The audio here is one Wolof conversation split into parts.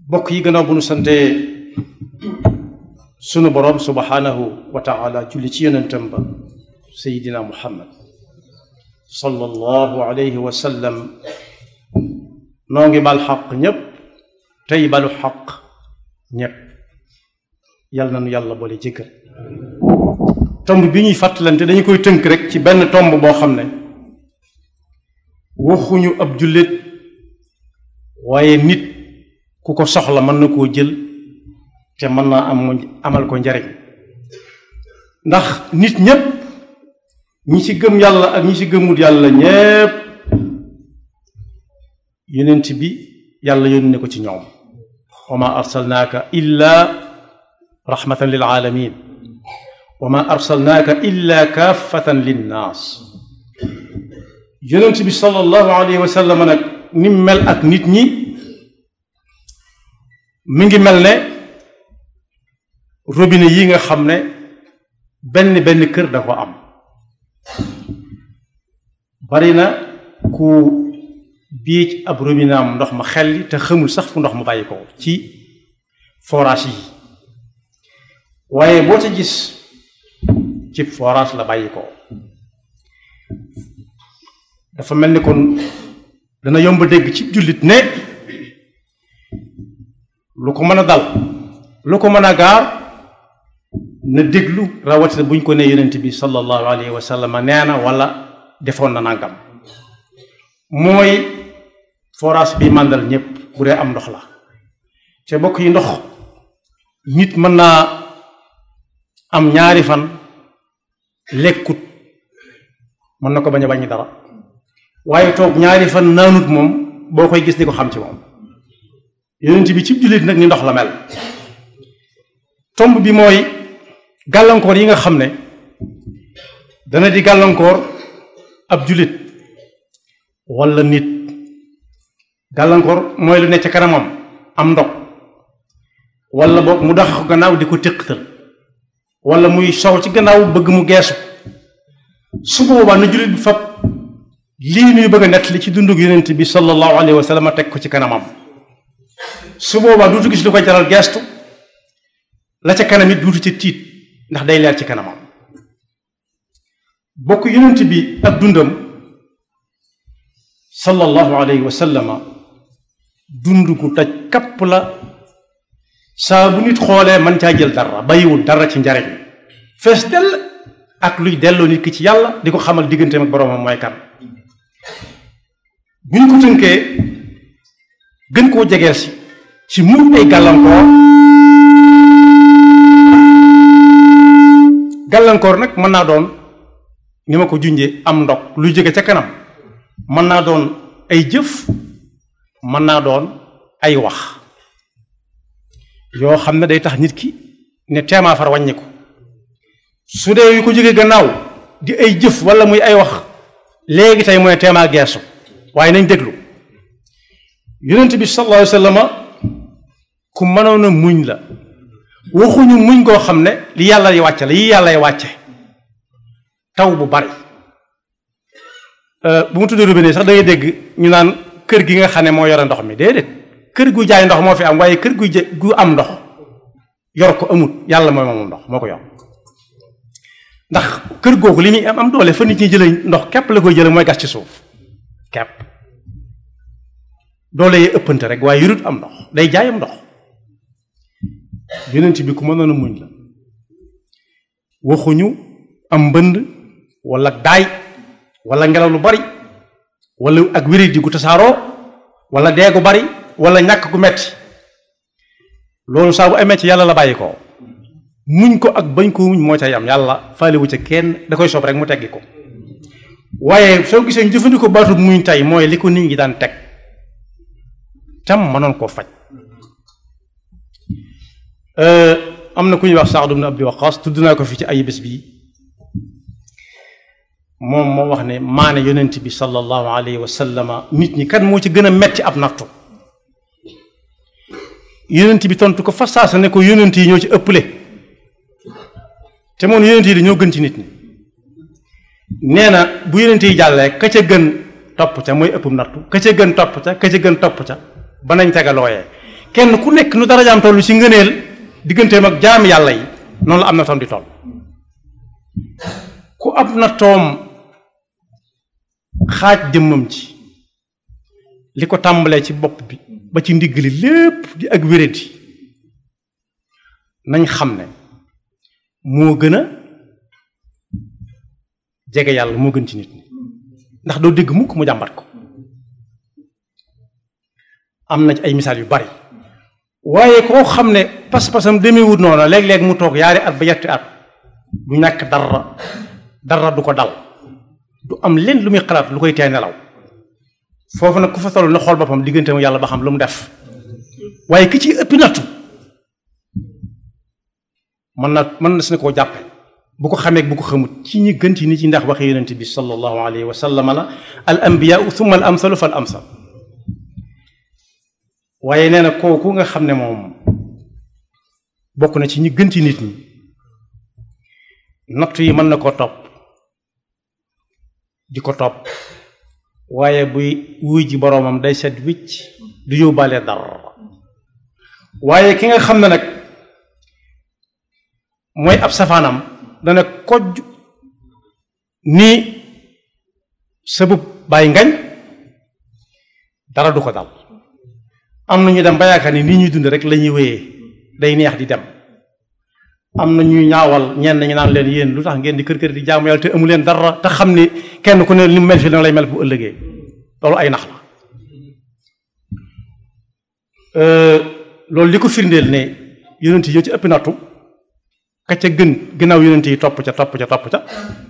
bokk yi gannaaw bu nu sante sunu boroom subhanahu wa taala julli ci yonentam ba sayidina muhammad sallallahu alayhi wa sallam noo ngi bal xaq ñépp tey balu xaq ñépp yal na nu yàlla boole jëkkër tomb bi ñuy fàttalante dañu koy tënk rek ci benn tomb boo xam ne waxuñu ab jullit waaye nit ku ko soxla mën na koo jël te mën naa am amal ko njariñ ndax nit ñépp ñi ci gëm yàlla ak ñi ci gëmut yàlla ñépp yonent bi yàlla yónni ko ci ñoom wa ma arsalnaaka illa rahmatan lil alamin wa ma arsalnaaka illa kaafatan linnaas yonent bi sallallahu alayhi wa sallam nag ni mel ak nit ñi mi ngi mel ne robinet yi nga xam ne benn benn kër da ko am bari na ku biij ab robinet am ndox ma xelli te xamul sax fu ndox ma bàyyi ko ci forage yi waaye boo ca gis ci forage la bàyyi ko dafa mel ni kon dana yomb dégg ci jullit ne lu ko mën a dal lu ko mën a gaar na déglu rawatina buñ ko nee yonent bi sallallahu alayhi wa sallam nee na wala defoon na nangam mooy forage bi màndal ñépp bu dee am ndox la te bokk yi ndox nit mën naa am ñaari fan lekkut mën na ko bañ a bañ dara waaye toog ñaari fan naanut moom boo koy gis di ko xam ci moom yonent bi ci jullit nag ni ndox la mel tomb bi mooy gàllankoor yi nga xam ne dana di gàllankoor ab jullit walla nit gàllankoor mooy lu ne ca kanamam am ndog walla boog mu daxa ko gannaaw di ko téqtal walla muy sow ci gannaaw bëgg mu geesu su boobaa na jullit bi fab lii nuy bëgg a nett li ci dundug yonent bi sallallahu alayhi wa sallam teg ko ci kanamam su boobaa duutu gis lu koy jaral geestu la ca kanam it duutu ca tiit ndax day leer ci kanamam bokk yonent bi ak dundam sallallahu alayhi wa sallama dund gu daj kapp la saa bu nit xoolee man caa jël dara bàyyiwul dara ci njariñ fees dell ak luy delloo nit ki ci yàlla di ko xamal digganteem ak boroomam mooy kan bu ñu ko tënkee gën koo jegeel si ci muñ ay gàllankoor gàllankoor nag mën naa doon ni ma ko junjee am ndog luy jóge ca kanam mën naa doon ay jëf mën naa doon ay wax yoo xam ne day tax nit ki ne teemaa far wàññi ko su dee yu ko jóge gannaaw di ay jëf wala muy ay wax léegi tey mooy teemaa geesu waaye nañ déglu yonent bi sallallahu alayhi wa sallam ku mënoon a muñ la waxuñu muñ koo xam ne li yàlla yi wàcce la yi yàlla yi wàcce taw bu bari bu mu tuddee robinet sax da ngay dégg ñu naan kër gi nga xam ne moo yore ndox mi déedéet kër gu jaay ndox moo fi am waaye kër gu gu am ndox yor ko amut yàlla mooy moom ndox moo ko yor ndax kër googu li muy am am doole fa nit ñi jëlee ndox képp la koy jëlee mooy gas ci suuf képp doole yee ëppante rek waaye yurut am ndox day jaayam ndox yonent bi ku mënoon a muñ la waxuñu am mbënd wala daay wala ngelaw lu bari wala ak wéri di gu tasaaroo wala dee gu bari wala ñàkk gu metti loolu saa bu amee ci yàlla la bàyyi ko muñ ko ak bañ ko muñ moo ca yam yàlla faalewu ca kenn da koy soob rek mu teggi ko waaye soo gisee ñu jëfandikoo baatu muñ tey mooy li ko nit ñi daan teg tam mënoon koo faj am na ku ñuy wax Saad ibn Abi Waqqas tudd naa ko fi ci ay bés bii moom moo wax ne maane yonent bi sallallahu alayhi wa sallama nit ñi kan moo ci gën a metti ab nattu yonent bi tontu ko fa saasa ne ko yonent yi ñoo ci ëpple te moom yonent yi dañoo gën ci nit ñi nee na bu yonent yi jàllee ka ca gën topp ca mooy ëpp nattu ka ca gën topp ca ka ca gën topp ca ba nañ tegalooyee kenn ku nekk nu darajaam toll ci ngëneel digganteem ak jaami yàlla yi noonu la am na toom di toll ku ab na toom xaaj jëmmam ci li ko tàmbalee ci bopp bi ba ci ndigg li lépp di ak wéradi nañ xam ne moo gën a jege yàlla moo gën ci nit ñi ndax doo dégg mukk mu jàmbat ko am na ci ay misaal yu bari waaye koo xam ne pas-pasam demewut noonu léeg-léeg mu toog yaari at ba yetti at du ñàkk dara dara du ko dal du am leen lu muy xalaat lu koy tee nelaw foofu nag ku fa toll na xool boppam diggante mu yàlla ba xam lu mu def waaye ki ci ëppi nattu mën na mën na si ne koo jàppe bu ko xamee bu ko xamut ci ñi gën ci nit ñi ndax waxe yonent bi sallallahu alayhi wa sallam la al anbiyaa thumma al amsalu fal amsal waaye nee na kooku nga xam ne moom bokk na ci ñi gën ci nit ñi nattu yi mën na koo topp di ko topp waaye buy wuy ji boroomam day set wicc du yóbbaale dara waaye ki nga xam ne nag mooy ab safaanam dana kojj nii sëbub bàyyi ngañ dara du ko dal am na ñu dem ba yaakaar ni nii ñuy dund rek la ñuy wéyee day neex di dem am na ñuy ñaawal ñenn ñu naan leen yéen lu tax ngeen di kër kër di jaamu yàlla te amu leen dara te xam ni kenn ku ne li mu mel fi dana lay mel bu ëllëgee loolu ay nax la loolu li ko firndeel ne yonent yi ci ëpp nattu ka ca gën ginnaaw yonent yi topp ca topp ca topp ca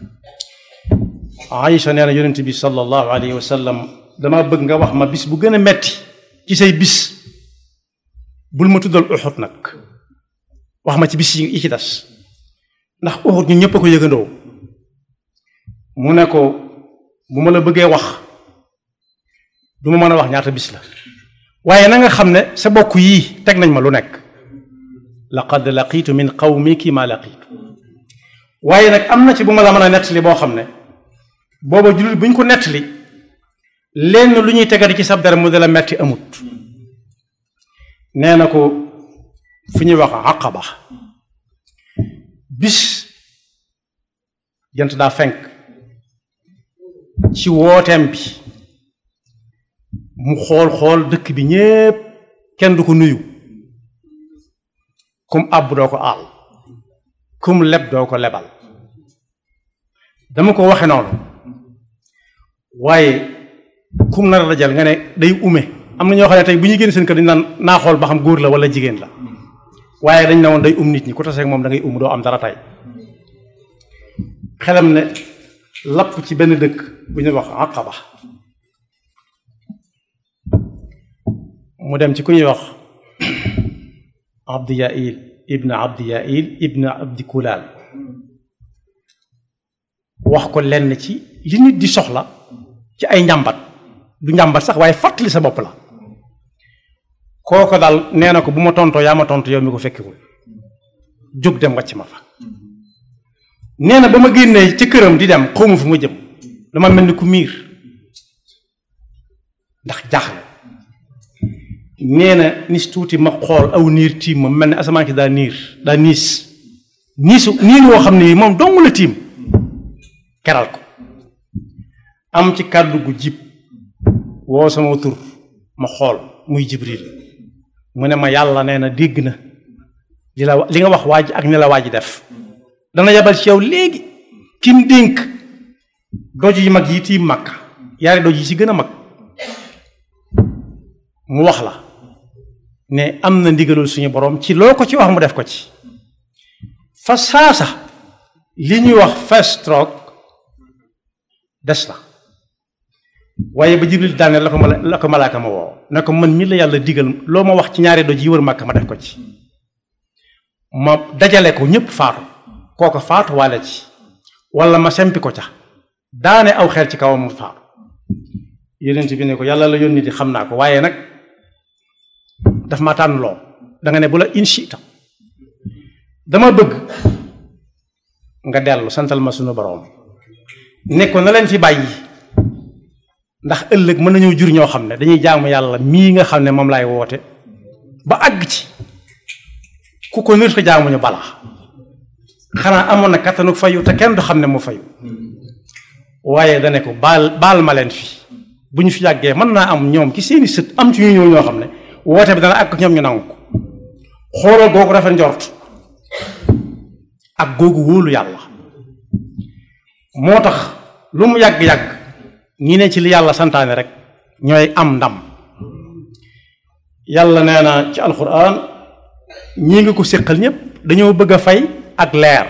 Aïcha nee na yonent bi sallallahu alayhi wa sallam dama bëgg nga wax ma bis bu gën a metti ci say bis bul ma tuddal Uhud nag wax ma ci bis yi ci des ndax Uhud ñu ñëpp a ko yëgandoo mu ne ko bu ma la bëggee wax du ma mën a wax ñaata bis la waaye na nga xam ne sa bokk yii teg nañ ma lu nekk laqad laqiitu min qawmiki ma laqiitu waaye nag am na ci bu ma la mën a nettali boo xam ne booba jullit bu ñu ko nettali lenn lu ñuy tegati ci sab dara mu de la metti amut nee na ko fu ñuy wax aqaba bis jant daa fenk ci wooteem bi mu xool xool dëkk bi ñépp kenn du ko nuyu kum àbb doo ko aal kum leb doo ko lebal dama ko waxe noonu waaye kum nar a dajal nga ne day ume am na ñoo xam ne tey bu ñuy génn seen kër dañu naan naa xool ba xam góor la wala jigéen la waaye dañ ne woon day um nit ñi ku taseeg moom da ngay um doo am dara tey xelam ne lapp ci benn dëkk bu ñuy wax Aqaba mu dem ci ku ñuy wax Abdi Yail ibn Abdi Yail ibn Abdi Kulaal wax ko lenn ci li nit di soxla ci ay njàmbat du njàmbat sax waaye fàttali sa bopp la kooko daal nee na ko bu ma tontoo yaa ma tontu yow mi ko fekkewul jóg dem wàcc ma fa nee na ba ma génnee ci këram di dem xawma fu ma jëm dama mel ni ku miir ndax jaaxle nee na nis tuuti ma xool aw niir tiim ma mel ni asamaan ki daa niir daa niis niisu niir woo xam ne moom dong la tiim keral ko am ci kàddu gu jib woo sama tur ma xool muy jibril mu ne ma yàlla nee na dégg na li la li nga wax waa ji ak ni la waa ji def dana yabal ci yow léegi kim dénk doj yi mag yi tiim mag yaari doj yi ci gën a mag mu wax la ne am na ndigalul suñu borom ci loo ko ci wax mu def ko ci fa saasa li ñuy wax first stroke des na waaye ba jibril daane la ko mala la ko malaaka ma woo ne ko man mi la yàlla digal loo ma wax ci ñaari doj yi wër màkk ma def ko ci ma dajale ko ñépp faatu kooko faatu waale ci wala ma sempi ko ca daane aw xel ci kawam mu faatu yonent bi ne ko yàlla la yónni di xam naa ko waaye nag daf ma tànn loo danga ne bu la inchita dama bëgg nga dellu santal ma sunu boroom ne ko na leen fi bàyyi ndax ëllëg mën nañoo jur ñoo xam ne dañuy jaamu yàlla mii nga xam ne moom laay woote ba àgg ci ku ko nit ko jaamuñu balaa xanaa amoon na kattanu fayu te kenn du xam ne mu fayu waaye dane ko baal baal ma leen fi bu ñu fi yàggee mën naa am ñoom ci seeni sët am ci ñu ñëw ñoo xam ne woote bi dana àgg ñoom ñu nangu ko xoolal googu rafet njort ak googu wóolu yàlla moo tax lu mu yàgg-yàgg ñi ne ci li yàlla santaane rek ñooy am ndam yàlla nee na ci alquran ñii nga ko séqal ñépp dañoo bëgg a fay ak leer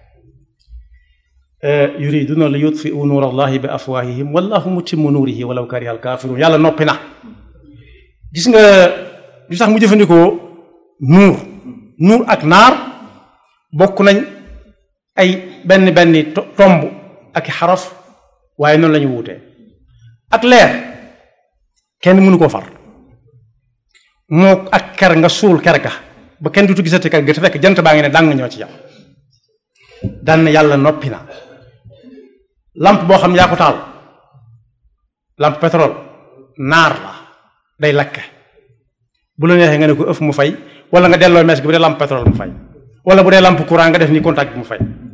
yuriduna li yutfiu nuur allahi bi afwahihim wallahu mutimmu nuurihi walaw kariha alkafirun yàlla noppi na gis nga li tax mu jëfandikoo nuur nuur ak naar bokk nañ ay benn benn tomb ak xaraf waaye noonu la ñu wuutee ak leer kenn mënu koo far moo ak ker nga suul ker ga ba kenn dutu gisati ker ga te fekk jant baa ngi ne dàng ñoo ci yow daan yàlla noppi na lampe boo xam yaa ko taal lampe pétrole naar la day lakke bu la neexee nga ne ko ëf mu fay wala nga delloo mees gi bu dee lampe pétrole mu fay wala bu dee lampe courant nga def ni contact bi mu fay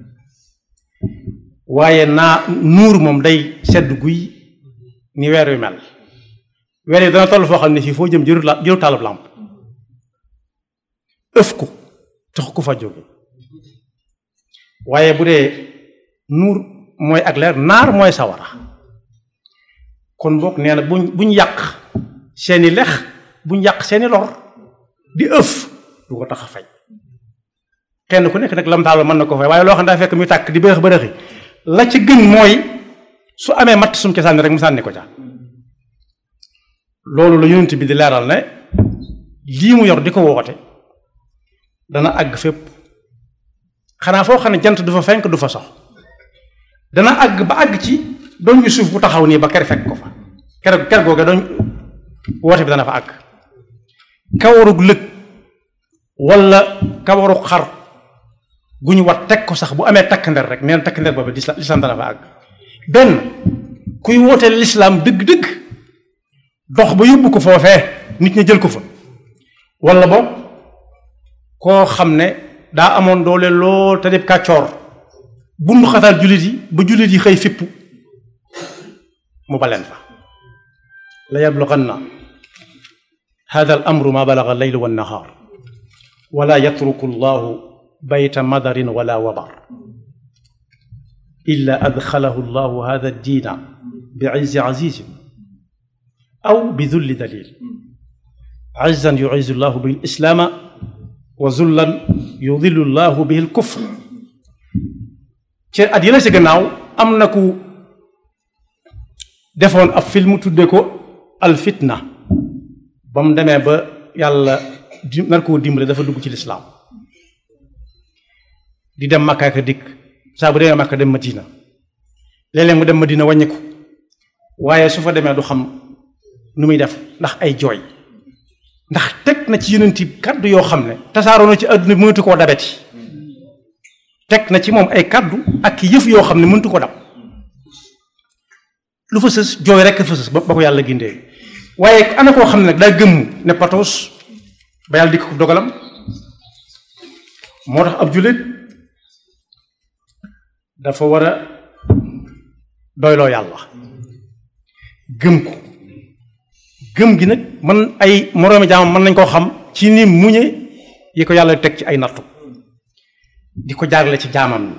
waaye naa nuur moom day sedd guy ni weer wi mel weer yi dana toll foo xam ne fii foo jëm jëru la jëru taalub làmp ëf ko tax ko fa jóge waaye bu dee nuur mooy ak leer naar mooy sawara kon boog nee na buñ buñ yàq seeni lex buñ yàq seeni lor di ëf du ko tax a fay kenn ku nekk nag lam taal mën na ko fay waaye loo xam ne daa fekk muy tàkk di bërëx bërëxi la ci gën mooy su amee matt sum ca sànni rek mu sànni ko ca loolu la yonent bi di leeral ne lii mu yor di ko woote dana àgg fépp xanaa foo xam ne jant du fa fenk du fa sox dana àgg ba àgg ci doon ñu suuf bu taxaw nii ba ker fekk ko fa ker ker googe doon woote bi dana fa àgg kawarug lëg wala kawarug xar gu ñu wat teg ko sax bu amee takk nder rek neen takk nder boobu lislaam dana fa àgg benn kuy wootee lislaam dëgg-dëgg dox ba yóbbu ko foofee nit ñi jël ko fa wala boog koo xam ne daa amoon doole lool te def kàccoor bundu xataal jullit yi ba jullit yi xëy fippu mu baleen fa la yablughanna hada al amru ma balaga alleylu wannahaar wala yatruku allahu bayta madarin wala wabar illa adxalahu allahu hada addiina bi izzi azizin aw bi dulli dalil izzan yuizzu llahu bihi lislaama wa zullan yudillu llahu bihi lkufr ci at yële si gannaaw am na ku defoon ab film tudde ko alfitna ba mu demee ba yàlla di nar koo dimbale dafa dugg ci lislaam di dem Makka ak dikk saa bu demee Makka dem Madina léeg-léeg mu dem Madina wàññi ko waaye su fa demee du xam nu muy def ndax ay jooy ndax teg na ci yonenti kaddu yoo xam ne tasaaroo na ci àdduna bi mënatu koo dabeti teg na ci moom ay kaddu ak yëf yoo xam ne mënatu ko dab lu fa sës jooy rekk fa sës ba ba ko yàlla gindee waaye ana koo xam ne nag daa gëmm ne patos ba yàlla dikk ko dogalam moo tax ab jullit dafa war a doyloo yàlla gëm ko gëm gi nag man ay moroomi jaamam mën nañ koo xam ci ni muñe yi ko yàlla teg ci ay nattu di ko jaarale ci jaamam ni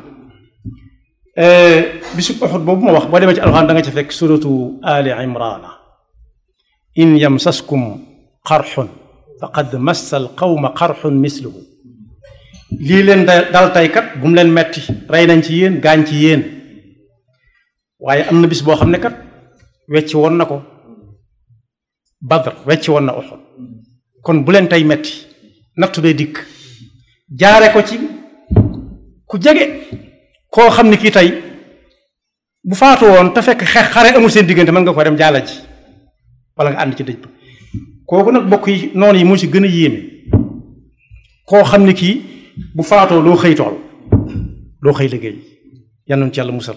bisub Uhud boobu ma wax boo demee ci alxuraan da nga ci fekk suratu ali imrana in yamsaskum qarxun faqad massa al qawma qarxun misluhu lii leen dal tey kat bu mu leen metti rey nañ ci yéen gaañ ci yéen waaye am na bis boo xam ne kat wecci woon na ko badr wecci woon na Uhud kon bu leen tey metti nattu bee dikk jaare ko ci ku jege koo xam ne kii tey bu faatu woon te fekk xeex xare amul seen diggante mën nga ko dem jaala ji wala nga ànd ci dëj ba kooku nag bokk yi noonu yi moo ci gën a yéeme koo xam ne kii bu faatoo loo xëy tool loo xëy liggéey yannoon ci yàlla musal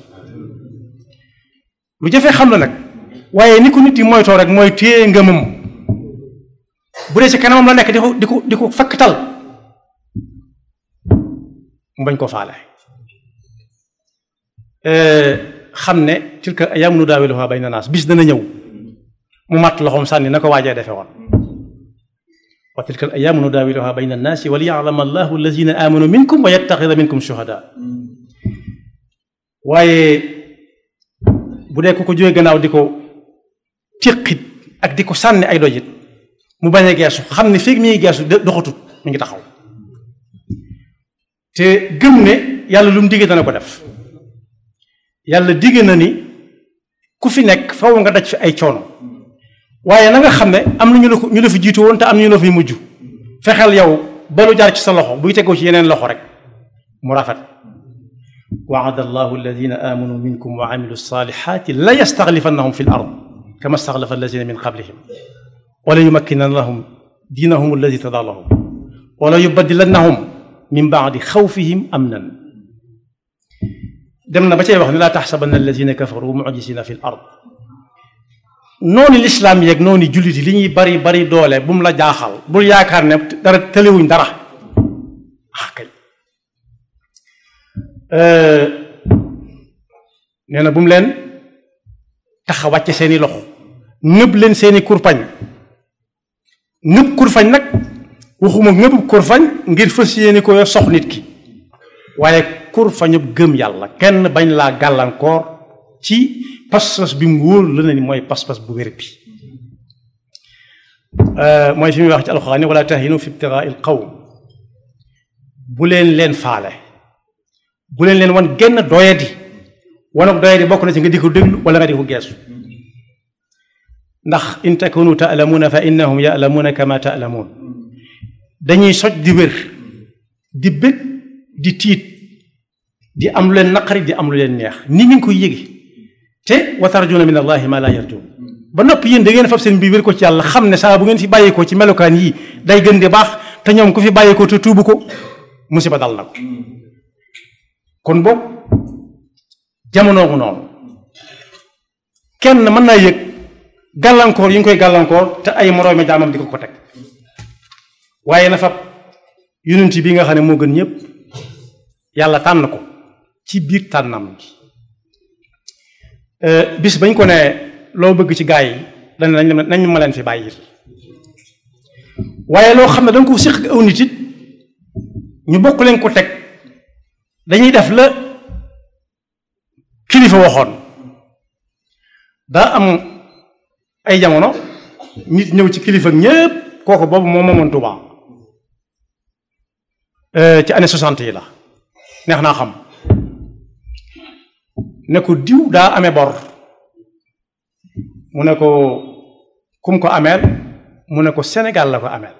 lu jafee xam la nag waaye ni ko nit yi moytoo rek mooy téye ngëmam bu dee ci kanamam la nekk di ko di ko di ko fakkatal mu bañ koo faale xam ne tilka ayyaamu nudaawiluhaa bayna naas bis dana ñëw mu matt loxoom sànni na ko waajee defe woon wa tilka al ayyaamu nudaawiluhaa bayna naasi wa liya'lama allahu allazina aamanu minkum wa yattaxida minkum shuhadaa waaye bu dee ku ko jógee gannaaw di ko tiqit ak di ko sànni ay dojit mu bañ a geesu xam ne fii mi ngi geesu doxatut mi ngi taxaw te gëm ne yàlla lu mu digge dana ko def yàlla digge na ni ku fi nekk faw nga daj fi ay coono waaye na nga xam ne am na ñu la ko ñu la fi jiitu woon te am na ñu la fi mujj fexeel yow ba lu jaar ci sa loxo buy tegoo ci yeneen loxo rek mu rafet waada allahu alladina amanu minkum wa amilu salihati la yastaxlifannahum fi l ard kama staxlafa alladina min qablihim wala yumakkinan lahum diinahum alladi tada lahum wala yubaddilannahum min baadi xawfihim amnan dem na ba cay wax ne laa taxsabanna alladina kafaru mujisina fi l ard noonu lislaam yeeg noonu jullit yi li ñuy bari bari doole bu mu la jaaxal bul yaakaar ne dara tëlewuñ dara ah kay nee na bu mu leen tax a wàcce seeni loxo nëb leen seeni kurpañ nëb kurfañ nag waxuma nëbub kurfañ ngir fas yéene ko sox nit ki waaye kurfañub gëm yàlla kenn bañ laa gàllankoor ci pas-pas bi mu wóor la ne ni mooy pas-pas bu wér bi mooy fi muy wax ci alxuraan wala tahinu fi ibtigaa il qawm bu leen leen faale bu leen leen wan genn doyadi wanag doyadi bokk na ci nga di ko déglu wala nga di ko geesu ndax in takunu taalamuuna fa innahum yaalamuuna kama taalamuun dañuy soj di wér di bëgg di tiit di am lu leen naqari di am lu leen neex ni ngi koy yége te wa tarjuuna min allahi ma laa yarjuun ba noppi yéen da ngeen fab seen biir wér ko ci yàlla xam ne saa bu ngeen fi bàyyeekoo ci melokaan yii day gën di baax te ñoom ku fi bàyyeekoo te tuubu ko musiba dal na ko kon boog jamono ngu noonu kenn mën naa yëg gàllankoor yi ñu koy gàllankoor te ay moroomi jaamam di ko ko teg waaye na fab yonent bi nga xam ne moo gën ñëpp yàlla tànn ko ci biir tànnam gi bis bañ ko ne loo bëgg ci gaa yi dañ nañ nañ ma leen fi bàyyil waaye loo xam ne danga ko séq aw nit it ñu bokk leen ko teg dañuy def la kilifa waxoon daa am ay jamono nit ñëw ci kilifa ñépp kooku boobu moo moomoon Tuubaa ci année soixante yi la neex naa xam ne ko diw daa amee bor mu ne ko kum ko ameel mu ne ko Sénégal la ko ameel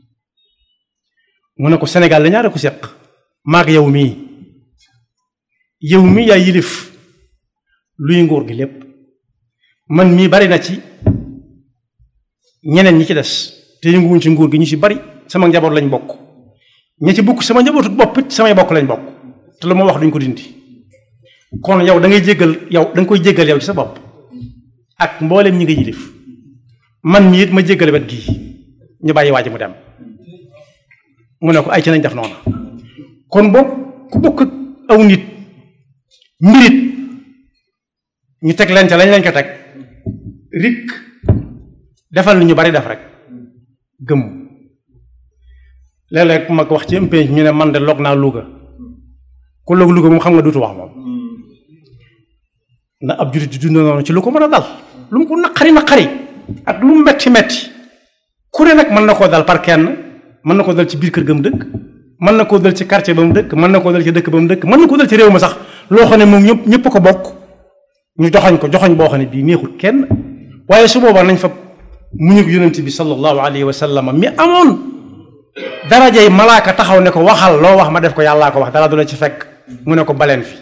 mu ne ko Sénégal la ñaare ko séq maag yow mii yow mii yaay yilif luy nguur gi lépp man mii bari na ci ñeneen ñi ci des te yënguwuñ ci nguur gi ñu ci bari sama njaboot lañ bokk ña ci bokk sama njabootu bopp it samay bokk lañ bokk te lu ma wax duñ ko dindi kon yow da ngay jéggal yow da nga koy jéggal yow ci sa bopp ak mboolem ñi nga yilif man mii it ma jéggale wet gii ñu bàyyi waa ji mu dem mu ne ko ay ci nañ def noonu kon boog ku bokk aw nit mbirit ñu teg leen ca lañ leen ko teg rik defal ni ñu bari def rek gëm léeg-léeg ma ko wax ci impénc ñu ne man de log naa Louga ku log Louga moom xam nga duutu wax moom na ab jurit di dund noonu ci lu ko mën a dal lu mu ko naqari naqari ak lu mu metti metti ku ne nag mën na koo dal par kenn mën na koo dal ci biir kër ga mu dëkk mën na koo dal ci quartier ba mu dëkk mën na koo dal ci dëkk ba mu dëkk mën na koo dal ci réew ma sax loo xam ne moom ñëpp ñëpp ko bokk ñu joxañ ko joxañ boo xam ne bii neexul kenn waaye su boobaa nañ fa muñug yonent bi sallallahu alayhi wa sallam mi amoon darajay malaaka taxaw ne ko waxal loo wax ma def ko yàllaa ko wax dara du la ci fekk mu ne ko baleen fi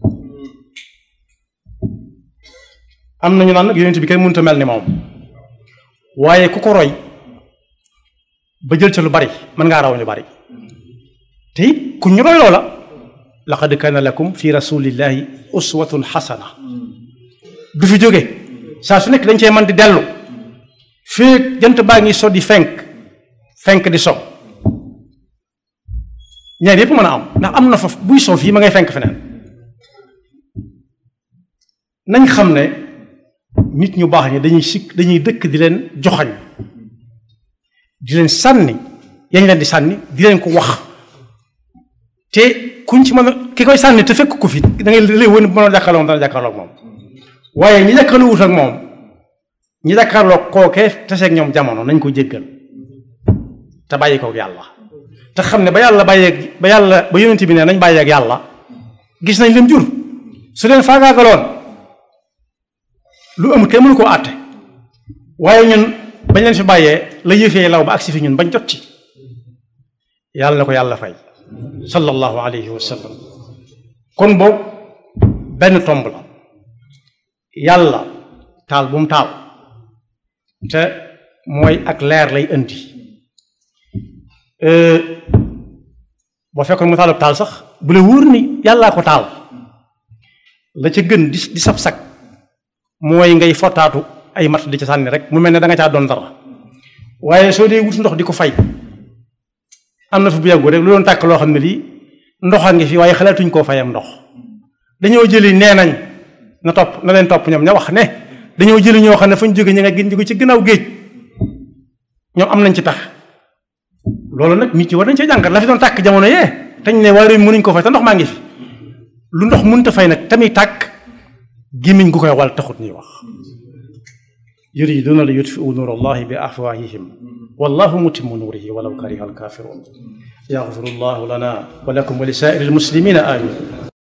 am nañu naan nag yonent bi kenn mënut a mel ni moom waaye ku ko roy ba jël ca lu bari mën ngaa raw ñu bari te it ku ñu roy loola laqad kaana lakum fi rasulillahi uswatun xasana du fi jóge saa su nekk dañ cee mën di dellu fii jant baa ngi so di fenk fenk di so ñaar yépp mën a am ndax am na fa buy so fii ma ngay fenk feneen nañ xam ne nit ñu baax ñi dañuy sikk dañuy dëkk di leen joxañ di leen sànni yañ leen di sànni di leen ko wax te kuñ ci mën a ki koy sànni te fekk ko fi da ngay lay wën mën a jàkkaarloo moom dana jàkkaarloo ak moom waaye ñi jàkkaarloo wut ak moom ñi jàkkaarloo kookee taseeg ñoom jamono nañ ko jéggal te bàyyi kook yàlla te xam ne ba yàlla bàyyeeg ba yàlla ba yonent bi ne nañ bàyyeeg yàlla gis nañ leen jur su leen faagaagaloon lu amul kenn mënu koo àtte waaye ñun bañ leen fi bàyyee la yëfee law ba agsi fi ñun bañ jot ci yàlla na ko yàlla fay sallallahu alayhi wa sallam kon boobu benn tomb la yàlla taal bu mu taal te mooy ak leer lay indi boo fekkoon mu taalub taal sax bu la wóor ni yàllaa ko taal la ca gën di di sab sag mooy ngay fottaatu ay mat di ca sànni rek mu mel ne da nga caa doon dara waaye soo dee wut ndox di ko fay am na fi bu yàggu rek lu doon tàkk loo xam ne lii ndox a ngi fi waaye xalaatuñ koo fayam ndox dañoo jëli nee nañ na topp na leen topp ñoom ña wax ne dañoo jëli ñoo xam ne fañ jóge ña nga gën jóge ci gannaaw géej ñoom am nañ ci tax loolu nag nit ñi war nañ cee jàngat la fi doon tàkk jamono yee tañ ne waa réew mënuñ ko fay te ndox maa ngi fi lu ndox mënta fay nag tamit tàkk gémmiñ gu koy wal taxut ñuy wax yuriduna li yutfiu nuur allahi bi afwahihim wallahu mutimmu nuurihi walaw kariha alkafirun yaxfiru llahu lana wa lakum wa li saa'iri almuslimina amin